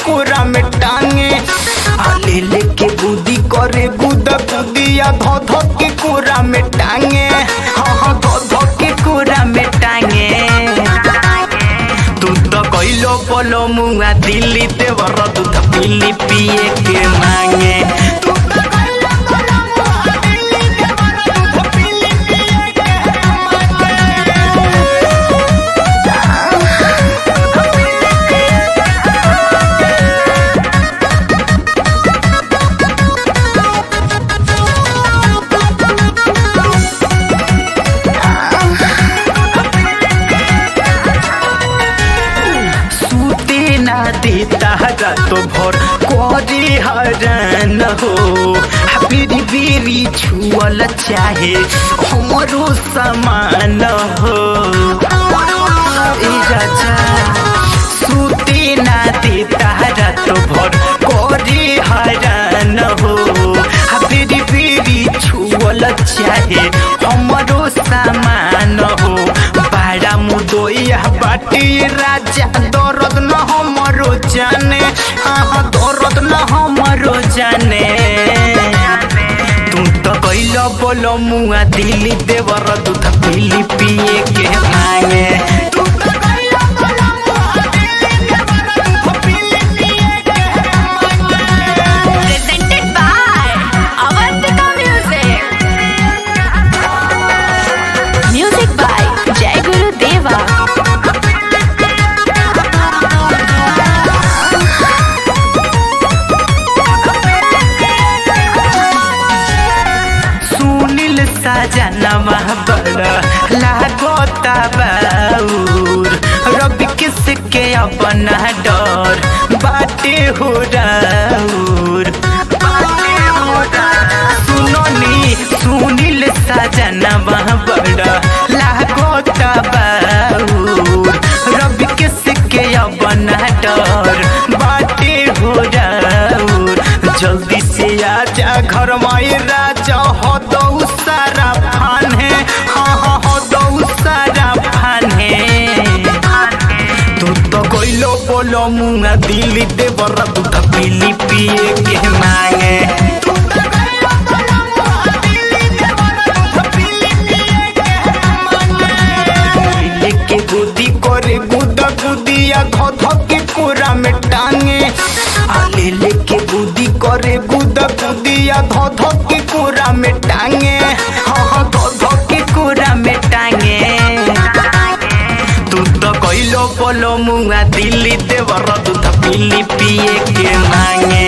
कोरा में टांगे आ ले ले के गुदी करे गुदा गुदिया धो धो के कोरा में टांगे हाँ हाँ धो धो के कोरा में टांगे तू तो कइलो बोलो मुआ दिल्ली देवर दूध पीली पिए के मांगे तू तो कइलो बोलो मुआ दिल्ली देवर दूध पीली पिए के मांगे सूते ना देता तो भर करे हरन हो बीरी बीरी छुअल चाहे हमरो समान हो ए राजा सूते ना देता तो भर करे हरन हो बीरी बीरी छुअल चाहे हमरो समान हो बाड़ा मुदोइया बाटी राजा दर्द न हमरो जाने हाँ दर्द न हमरो जाने तू तो कैल बोलो मुआ दिल्ली देवर दूध पीली पिए के मांगे तू तो कैल बोलो मुआ दिल्ली देवर दूध पीली पिए के मांगे presented by Avantika Music. Music by Jai Guru Deva. Sunil सजनवा बड़ा लागोता बाउर रवि किसके अपना डर बाटे हो राउर सुनो नी सुनील सजनवा बड़ा लागोता बाउर रवि किसके अपना डर बाटे हो राउर जल्दी से आजा घर में राजा हो दो सारा फान है हाँ हाँ हो दो सारा फान है तू तो कोइलो बोलो मुंगा दिल्ली दे बरा दूध पीली पिए के मांगे तू तो कोइलो बोलो मुंगा दिल्ली दे बरा दूध पीली पिए के मांगे लेके गुदी करे गुदा गुदिया धो धो के कोरा में टांगे आ ले लेके गुदी करे गुदा गुदिया धो धो के कोरा में टांगे हाँ हाँ धो धो के कोरा में टांगे तू तो कइलो बोलो मुआ दिल्ली देवर दूध पीली पिए के मांगे